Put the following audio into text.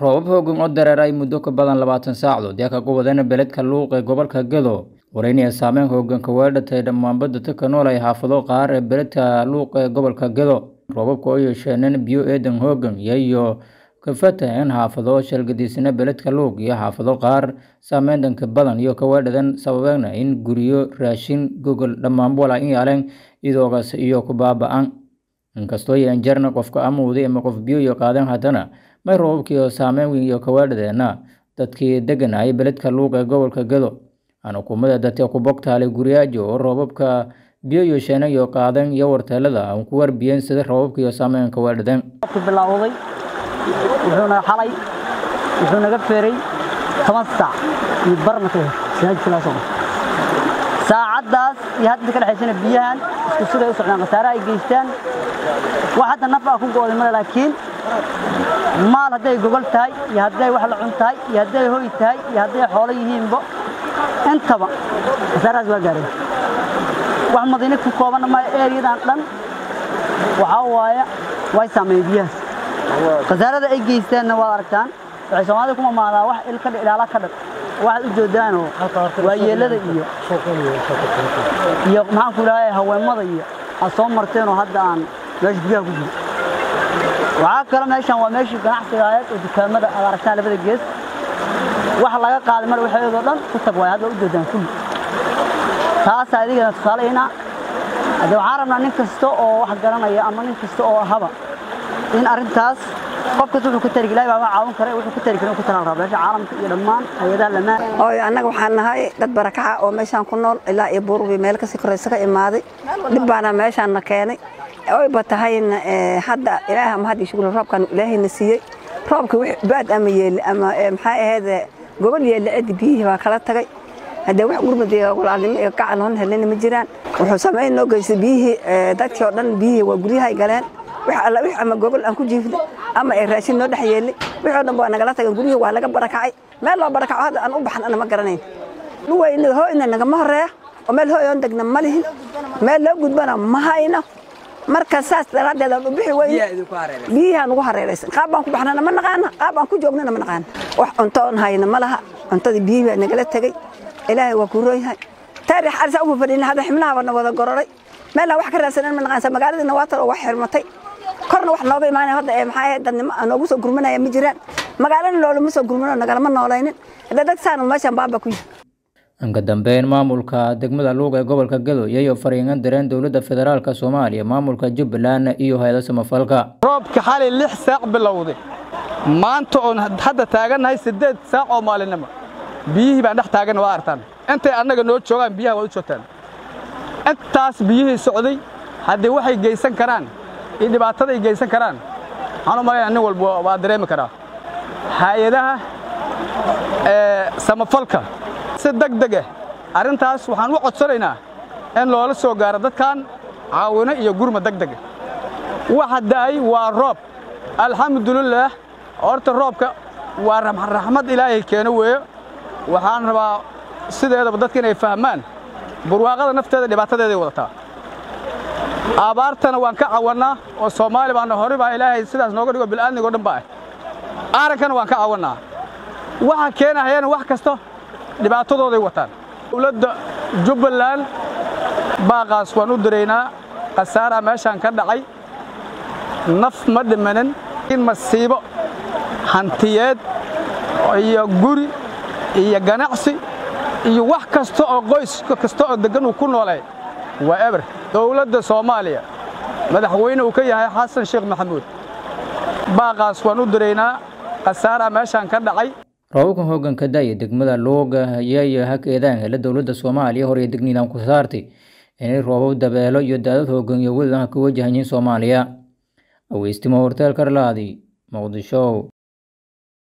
roobab hoogan oo dareeray muddo ka badan labaatan saacdood yaa kaga wadana beledka luuq ee gobolka gado wareynaya saameyn hooganka weedhatay dhammaan badda ka nool ay xaafado qaar ee beledka luuq ee gobolka gado roobabka oo yeesheeneen biyo eedan hoogan iyayo ka fataheen xaafado shalgadiisana beledka luuq iyo xaafado qaar saameyn dhanka badan iyo ka weedhadan sababeena in guryo raashin gogol dhammaan walaa in yaaleen idoogaas iyo ku baaba-an inkastoo yeen jarna qofka amuuday ama qof biyo iyo qaadeen haddana may roobabkii oo saameyn weyn iyo kaweedhadeena dadkii deganayay beledka luuq ee gobolka gado aan xukuumada dadka ku bogtaalay guryaajo oo roobabka biyo iyo sheena iyo qaadeen iyo warteelada aan ku warbiyeen sida roobabka iyo saameyn kaweedhadeen bilowday wuxuuna xalay wuxuu naga feeray toban saac iyo barna ka hor saacaddaas iyo hadda ka dhexaysana biyahan isku siday u socdaan khasaare ay geystaan wax hadda naf ah ku go'day male laakiin maal hadday gogol tahay iyo hadday wax la cun tahay iyo hadday hoy tahay iyo hadday xoolo yihiinba intaba khasaarahaas waa gaareen wax madiine ku koobanna maayo eeriyadan dhan waxaa waaye way saameeyeen biyahaas khasaarada ay geystaanna waad aragtaan waxay soomaalida ku mamaadaa wax il ka ilaala ka dhag waxaad u joodaanoo waa yeelada iyo iyo maxaan ku idhahay haweenmada iyo aad soo marteenoo hadda aan meesha guryaha ku jiro waxaa kale meeshan waa meeshii ganacsiga ahayd oo dukaamada aad aragtaan labada gees wax laga qaaday mar waxeedoo dhan ku tag waay hadda u joodaan kulli taasa adigana tusaalaynaa hadde waxaan rabnaa nin kasta oo wax garanaya ama nin kasta oo ahaba in arrintaas qof kasta wuxuu ka tari ilahay baa caawin kara wuxuu ka tari kara ku talaan rabaa meesha caalamka iyo dhammaan hay'adaha lamaan ooy annaga waxaan nahay dad barakaca oo meeshaan ku nool ilaa iyo buurbi meel kasii koraysa ka imaaday dhib baana meeshaan na keenay oyba tahayna hadda ilaaha ma hadda shugul roobkan ilaahayna siiyey roobka wix baad ama yeeli ama maxaa ahayd gobol yeeli cidi biyihii baa kala tagay haddee wax gurmad iyo walaalnimo iyo gacan hoon helina ma jiraan wuxuu samayn noo geystay biyihii dadkii oo dhan biyihii waa guryahay galeen wax alla wix ama gogol aan ku jiifnay ama ay raashin noo dhex yeelay wixii dhan waa nagala tagay guryihii waa laga barakacay meel loo barakaco hadda aan u baxan ana ma garanayn dhuwayna hooyna nagama horeeya oo meel hooy oon degna ma lihin meel loo gudbana ma hayno marka saas daraaddeed aan u bixi weyne biyihaan ugu hareeraysan qaab baan ku baxnana ma naqaana qaab aan ku joognana ma naqaana wax cunto oon hayna ma laha cuntadii biyihii baa nagala tegey ilaahay waa kuu roon yahay taarix arisa ufa fadhina hadda xibnaha bana wada gororay meelaan wax ka raadsanan ma naqaansa magaaladiina waa talo wax xirmatay korna wax nooga imaanaya hadda ee maxaa ahayd dadnimo noogu soo gurmanaya ma jiraan magaalana loolama soo gurmano nagalama noolaynin hadda dad saana meeshaan baaba ku yihi inka dambeyn maamulka degmada luuq ee gobolka gado iyayo fariingan dareen dowladda federaalka soomaaliya maamulka jubbaland iyo hay-ada samafalka roobka xalay lix saac bilowday maanta oon hadda taagannahay siddeed saac oo maalinimo biyihii baan dhex taagan waa artaan intay annaga noo joogaan biyaha waa u joogtaan intaas biyihii socday haddii waxay geysan karaan iyo dhibaataday geysan karaan waxaan u malaynaa nin walba waa dareemi karaa hay-adaha samafalka si deg deg ah arrintaas waxaan u codsanaynaa in loola soo gaaro dadkan caawino iyo gurma deg dega waxa da'ay waa roob alxamdulilaah horta roobka waa raxmad ilaahay keeno weeyo waxaan rabaa sideedaba dadka inay fahmaan burwaaqada nafteeda dhibaatadeeday wadataa abaartana waan ka cawannaa oo soomaali baana hore baa ilaahay sidaas nooga dhigo bil'aadnigo dhan ba ah aarankana waan ka cawannaa waxa keenahayana wax kasta dhibaatadooday wataan dowladda jubbaland baaqaas waan u diraynaa khasaaraa meeshaan ka dhacay naf ma dhimanin in masiibo hantiyeed iyo guri iyo ganacsi iyo wax kasta oo qoys kasta oo deggan uu ku noolay waa eber dowladda soomaaliya madaxweyne uu ka yahay xasan sheekh maxamuud baaqaas waan u diraynaa khasaaraa meeshaan ka dhacay roobabkan hooganka da'ya degmada luuga ayayo hakeedaan hele dowladda soomaaliya hor iyo degnidan ku saartay inay roobab dabeelo iyo daadad hoogan iyo welidan ka wajahayiin soomaaliya aweystimo horteel karlaadi muqdisho